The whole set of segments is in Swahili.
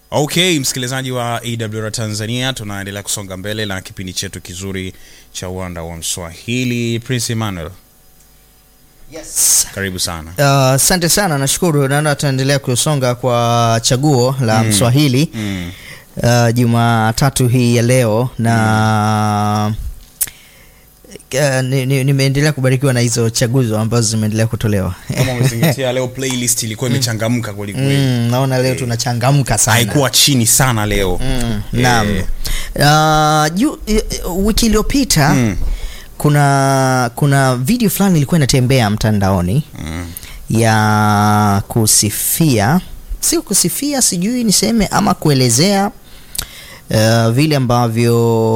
okay msikilizaji wa awr tanzania tunaendelea kusonga mbele na kipindi chetu kizuri cha uwanda wa mswahili prince emmanuel Yes. karibu sana Uh, asante sana nashukuru naona tutaendelea kusonga kwa chaguo la Mm. mswahili mm. uh, jumatatu hii ya leo na uh, ni- ni- nimeendelea kubarikiwa na hizo chaguzo ambazo zimeendelea kutolewa kama umezingatia leo playlist ilikuwa imechangamka kwelikweli mm, naona leo tunachangamka sana haikuwa chini sana leo mm, Eh. naam uh, ju, uh, wiki iliyopita Mm. kuna kuna video fulani ilikuwa inatembea mtandaoni Mm. ya kusifia si kusifia sijui niseme ama kuelezea uh, vile ambavyo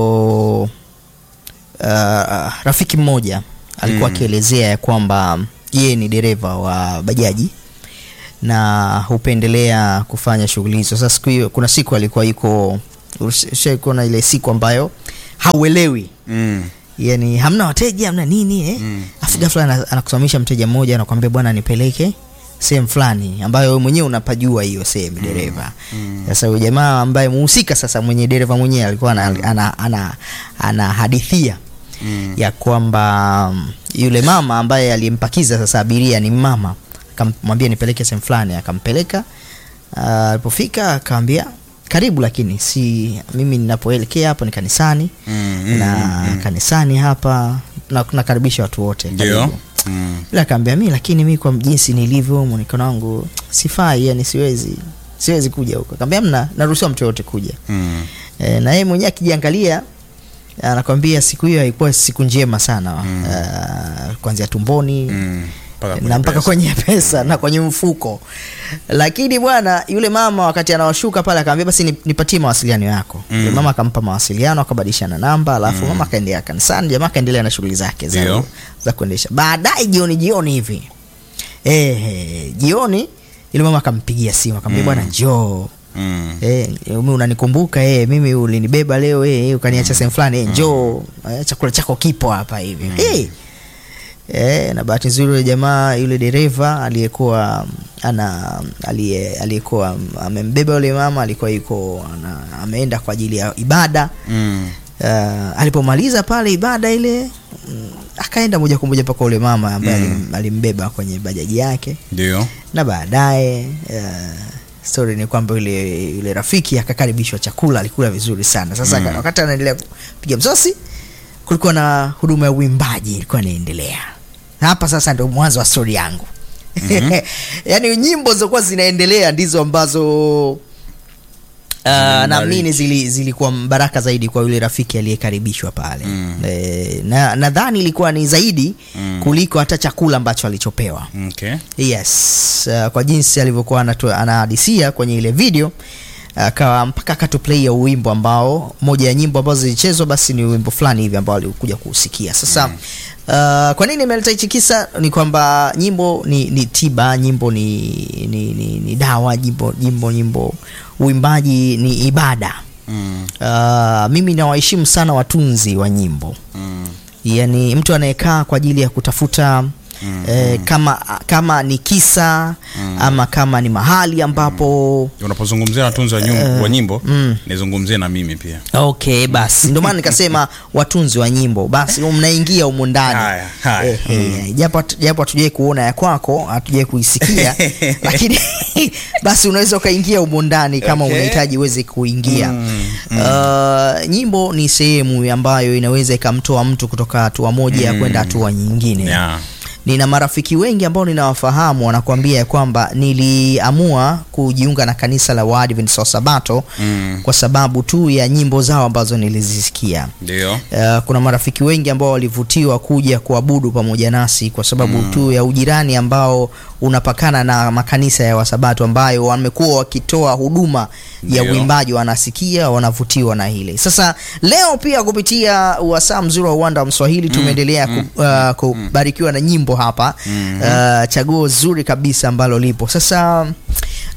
uh, rafiki mmoja alikuwa Mm. akielezea ya kwamba yeye ni dereva wa bajaji na hupendelea kufanya shughuli hizo sasa siku hiyo kuna siku alikuwa yuko ushaikuona ile siku ambayo hauelewi Mm. yani hamna wateja hamna nini eh? Mm. afu ghafla ana- anakusimamisha mteja mmoja anakwambia bwana nipeleke sehemu fulani ambayo wewe mwenyewe unapajua hiyo sehemu dereva Mm. sasa huyo jamaa ambaye muhusika sasa mwenye dereva mwenyewe alikuwa ana, ana, ana, ana hadithia Mm. ya kwamba mm, yule mama ambaye aliyempakiza sasa abiria ni mama akamwambia nipeleke sehemu fulani akampeleka Ah, alipofika akamwambia karibu lakini si mimi ninapoelekea hapo ni kanisani Mm. Mm. na Mm. kanisani hapa na nakaribisha watu wote ndio karibu. Mm. ila akaambia mi lakini mi kwa jinsi nilivyo mwonekano wangu sifai yani siwezi siwezi kuja huko akaambia mna naruhusiwa mtu yoyote kuja Mm. e, na yeye mwenyewe akijiangalia anakwambia siku hiyo haikuwa siku njema sana Mm. uh, kuanzia tumboni Mm. Mpaka kwenye na mpaka pesa. kwenye pesa na kwenye mfuko lakini bwana yule mama wakati anawashuka pale akaambia basi ni- nipatie mawasiliano yako Mm. yule mama akampa mawasiliano akabadilishana namba alafu Mm. mama akaendelea kanisani jamaa akaendelea na shughuli zake za, Ndio. za kuendesha baadaye jioni jioni hivi eh, jioni yule mama akampigia simu akamwambia Mm. bwana njoo Mm. Eh, mimi unanikumbuka eh, mimi ulinibeba leo eh, ukaniacha sehemu fulani eh, njoo eh, chakula chako kipo hapa hivi eh. Eh, na bahati nzuri yule jamaa yule dereva aliyekuwa ana aliye aliyekuwa amembeba yule mama alikuwa yuko ana, ameenda kwa ajili ya ibada Mm. uh, alipomaliza pale ibada ile mm, akaenda moja kwa moja mpaka ule mama ambaye Mm. alim- alimbeba kwenye bajaji yake ndio na baadaye uh, story ni kwamba yule yule rafiki akakaribishwa chakula alikula vizuri sana sasa Mm. mm. wakati anaendelea kupiga msosi kulikuwa na huduma ya uimbaji ilikuwa inaendelea hapa sasa ndio mwanzo wa stori yangu mm-hmm. yaani nyimbo zilizokuwa zinaendelea ndizo ambazo Uh, naamini zili, zilikuwa baraka zaidi kwa yule rafiki aliyekaribishwa pale Mm. e, na nadhani ilikuwa ni zaidi Mm. kuliko hata chakula ambacho alichopewa okay. yes uh, kwa jinsi alivyokuwa anatu- anahadisia kwenye ile video akawa mpaka akatuplaia uwimbo ambao moja ya nyimbo ambazo zilichezwa basi ni wimbo fulani hivi ambao alikuja kuusikia sasa mm. uh, kwa nini imeleta hichi kisa ni kwamba nyimbo ni, ni tiba nyimbo ni, ni, ni, ni dawa nyimbo nyimbo nyimbo uimbaji ni ibada Mm. uh, mimi nawaheshimu sana watunzi wa nyimbo Mm. yani mtu anayekaa kwa ajili ya kutafuta Mm, eh, kama kama ni kisa ama kama ni mahali ambapo unapozungumzia watunzi wa, nyum- wa nyimbo mm. nizungumzie na mimi pia okay basi ndio maana nikasema watunzi wa nyimbo basi mnaingia humu ndani Haya, haya. Eh, eh, japo hatu- japo hatujawai kuona ya kwako hatujawai kuisikia lakini basi unaweza ukaingia humu ndani kama Okay. unahitaji uweze kuingia Mm, Uh, nyimbo ni sehemu ambayo inaweza ikamtoa mtu kutoka hatua moja ya kwenda hatua nyingine yeah. nina marafiki wengi ambao ninawafahamu wanakuambia ya kwamba niliamua kujiunga na kanisa la Waadventista wa Sabato Mm. kwa sababu tu ya nyimbo zao ambazo nilizisikia. ndio Uh, kuna marafiki wengi ambao walivutiwa kuja kuabudu pamoja nasi kwa sababu mm. tu ya ujirani ambao unapakana na makanisa ya Wasabato ambayo wamekuwa wakitoa huduma ya Ndio. uimbaji, wanasikia wanavutiwa na hile. Sasa leo pia kupitia wasaa mzuri wa uwanda wa Mswahili tumeendelea ku, uh, kubarikiwa na nyimbo hapa Mhm. uh, chaguo zuri kabisa ambalo lipo sasa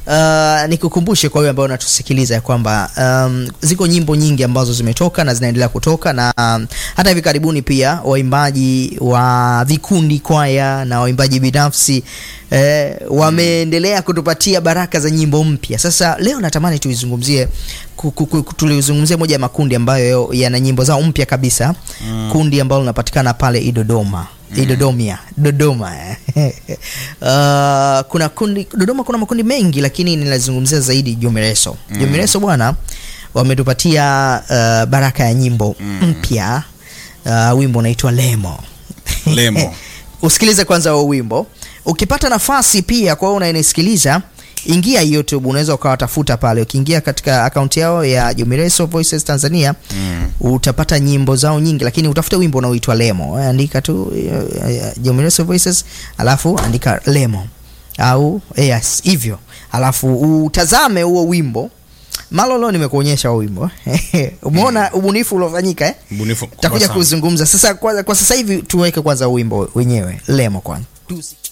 Uh, nikukumbushe kwa wewe ambao unatusikiliza ya kwamba um, ziko nyimbo nyingi ambazo zimetoka na zinaendelea kutoka na um, hata hivi karibuni pia waimbaji wa vikundi kwaya na waimbaji binafsi eh, wameendelea kutupatia baraka za nyimbo mpya. Sasa leo natamani tuizungumzie ku- ku- ku- tulizungumzie moja ya makundi ambayo yana nyimbo zao mpya kabisa Mm. kundi ambalo linapatikana pale Idodoma Idodomia Dodoma eh. uh, kuna kundi Dodoma kuna makundi mengi lakini ninazungumzia zaidi Jumireso mm. Jumireso bwana wametupatia uh, baraka ya nyimbo mpya uh, wimbo unaitwa Lemo Lemo. usikilize kwanza huo wimbo ukipata nafasi pia kwa wewe unayenisikiliza ingia youtube unaweza ukawatafuta pale ukiingia katika akaunti yao ya jumireso voices tanzania Mm. utapata nyimbo zao nyingi lakini utafute wimbo unaoitwa lemo Eh, andika tu eh, eh, jumireso voices alafu andika lemo au yes hivyo alafu utazame huo wimbo malolo nimekuonyesha huo wimbo umeona ubunifu uliofanyika eh? Mbunifu takuja kubwa sana. kuzungumza sasa kwa, kwa sasa hivi tuweke kwanza wimbo wenyewe lemo kwanza Tusi-